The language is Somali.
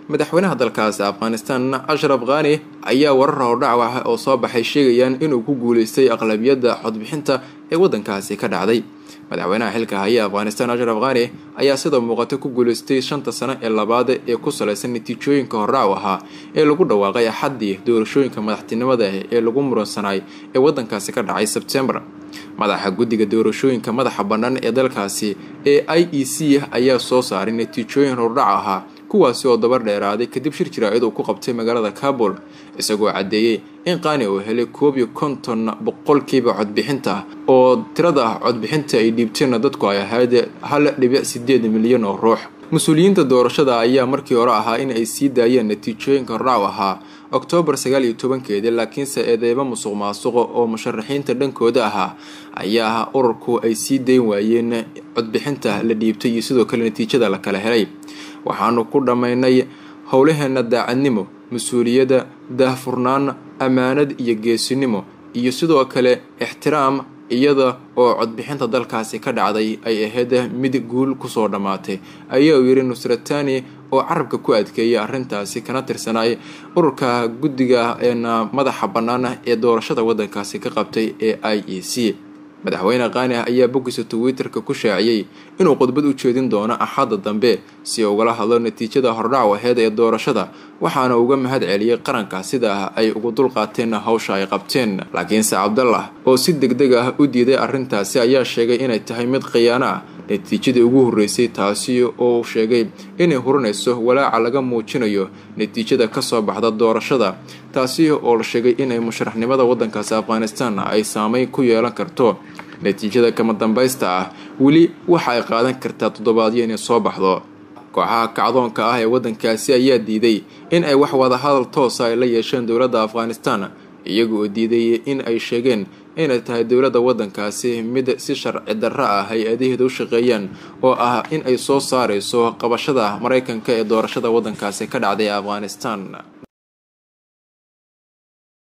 madaxweynaha dalkaasi afghanistan ashraf khani ayaa warar hordhac oo soo baxay sheegayaan inuu ku guuleystay aqlabiyadda codbixinta ee waddankaasi ka dhacday madaxweynaha xilka haya afghanistan ashraf khani ayaa sidoo muuqata ku guuleystay shanta sano ee labaad ee ku salaysan natiijooyinka hordhac ahaa ee lagu dhawaaqay axaddii doorashooyinka madaxtinimada ee lagu muransanay ee waddankaasi ka dhacay sebtembar madaxa guddiga doorashooyinka madaxa bannaan ee dalkaasi ee i e c ayaa soo saaray natiijooyin hordhac ahaa kuwaasi oo dabar dheeraaday kadib shir jiraacid uu ku qabtay magaalada kabul isagoo caddeeyey in qaani uu helay koob iyo konton boqolkiiba codbixinta oo tirada codbixinta ay dhiibteenna dadku ay ahayd hal dhibic sideed milyan oo ruux mas-uuliyiinta doorashada ayaa markii hore ahaa in ay sii daayeen natiijooyinka hordhac ahaa oktoobar sagaal iyo tobankeedii laakiinse eedeymo musuq maasuqa oo musharaxiinta dhankooda ahaa ayaa ururku ay sii dayn waayeen codbixinta la dhiibtay iyo sidoo kale natiijada la kala helay waxaanu ku dhammaynay howlaheena daacadnimo mas-uuliyadda daahfurnaan ammaanad iyo geesinimo iyo sidoo kale ixtiraam iyada oo codbixinta dalkaasi ka dhacday ay ahayd mid guul kusoo dhammaatay ayaa uu yidhi nusratani oo carabka ku adkeeyay arrintaasi kana tirsanay ururka guddiga madaxa bannaan ee doorashada waddankaasi ka qabtay ee i e c madaxweyne kaani ayaa boggiisa twitter-ka ku shaaciyey inuu khudbad u jeedin doono axadda dambe si ugala hadlo natiijada hordhac aheed ee doorashada waxaana uga mahad celiyey qaranka sida ay ugu dulqaateen hawsha ay qabteen laakiinse cabdallah oo si deg deg ah u diiday arrintaasi ayaa sheegay inay tahay mid khiyaano ah natiijadii ugu horreysay taasi oo sheegay inay hurinayso walaaca laga muujinayo natiijada kasoo baxda doorashada taasi oo la sheegay inay musharaxnimada waddankaasi afghanistan ay saameyn ku yeelan karto natiijada kama dambaysta ah weli waxa ay qaadan kartaa toddobaadyo inay soo baxdo kooxaha kacdoonka ah ee waddankaasi ayaa diiday in ay wax wadahadal toosa ay la yeesheen dowladda afghanistan iyaga oo diiday in ay sheegeen inay tahay dowladda waddankaasi mid si sharci darro ah hay-adaheeda u shaqeeyaan oo ah in ay soo saarayso qabashada maraykanka ee doorashada waddankaasi ka dhacday afghanistan